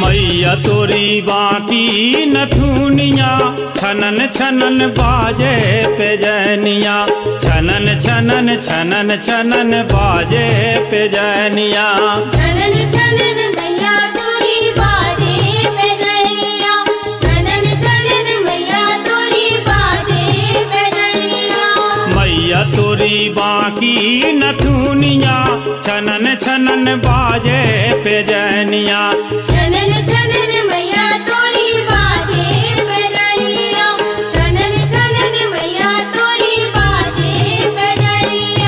मैया तोरी बाकी नथुनिया छनन छनन बाजे पे जैनिया छनन छनन छनन छनन बाजे पे जैनिया छनन छनन मैया तोरी बाजे पे जनिया छनन छनन मैया तोरी बाजे पे जनिया मैया तोरी बाकी नथुनिया छनन छनन बाजे पे जैनिया छनन छनन मैया तोरी बाजे पे जनिया छनन छनन मैया तोरी बाजे पे जनिया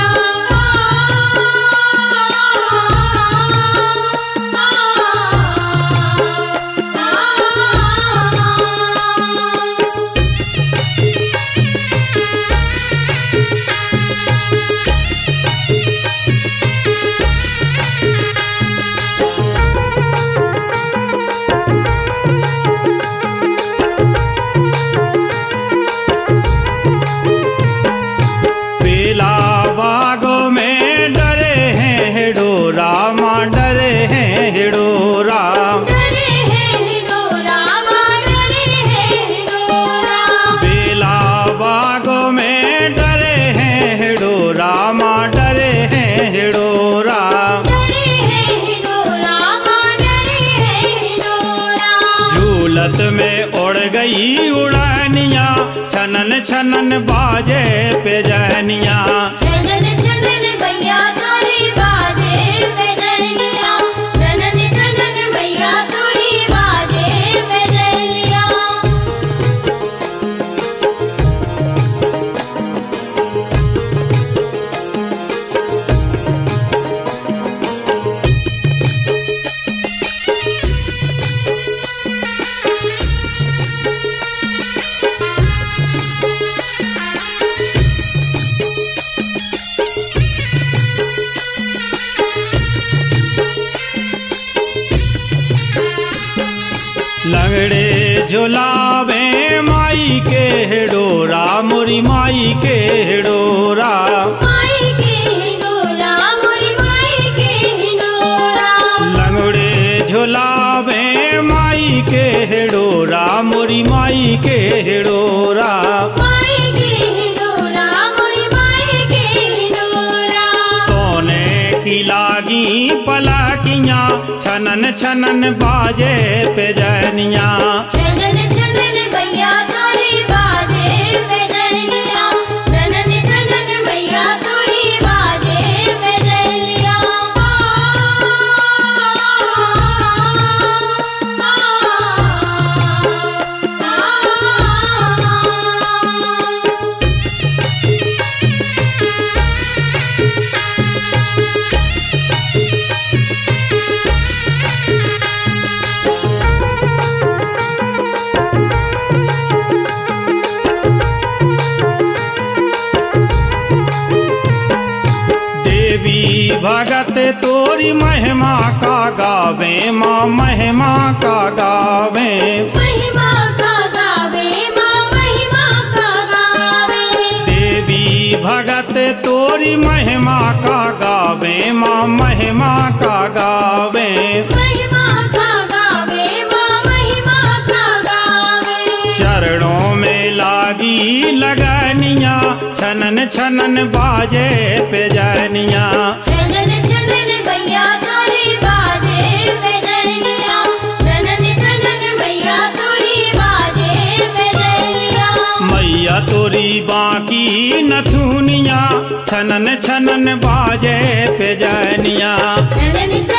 बेला बागों में डरे हैं हिडोरा माँ डरे हैं हिडोरा डरे हैं हिडोरा माँ डरे हैं हिडोरा बेला बागों में डरे हैं हिडोरा माँ डरे हैं हिडोरा डरे हैं हिडोरा माँ डरे हैं हिडोरा झूलत में उड़ गई उड़ानिया छनन छनन बाजे पे जैनिया छनन छनन मैया तोरी बाजे पे जनिया छनन छनन मैया तोरी बाजे पे जनिया लंगड़े झुलावे माई के हिडोरा मोरी माई के हिडोरा माई के हिडोरा मोरी माई के हिडोरा लंगड़े झुलावे माई के हिडोरा मोरी माई के हिडोरा माई के हिडोरा मोरी माई के हिडोरा सोने की लागी पलाकियां छनन छनन बाजे पे जैनिया छनन छनन मैया तोरी बाजे पे जनिया छनन छनन मैया तोरी बाजे पे जनिया देवी भगत तोरी महिमा का गावे माँ महिमा का गावे महिमा का गावे माँ महिमा का गावे देवी भगत तोरी महिमा का गावे माँ महिमा का गावे महिमा का गावे माँ महिमा का गावे चरणों में लागी लगनिया छनन छनन बाजे पे जनिया छनन छनन मैया तोरी बाजे पे जनिया छनन छनन मैया तोरी बाजे पे जनिया मैया तोरी बाकी नथुनिया छनन छनन बाजे पे जनिया छनन छनन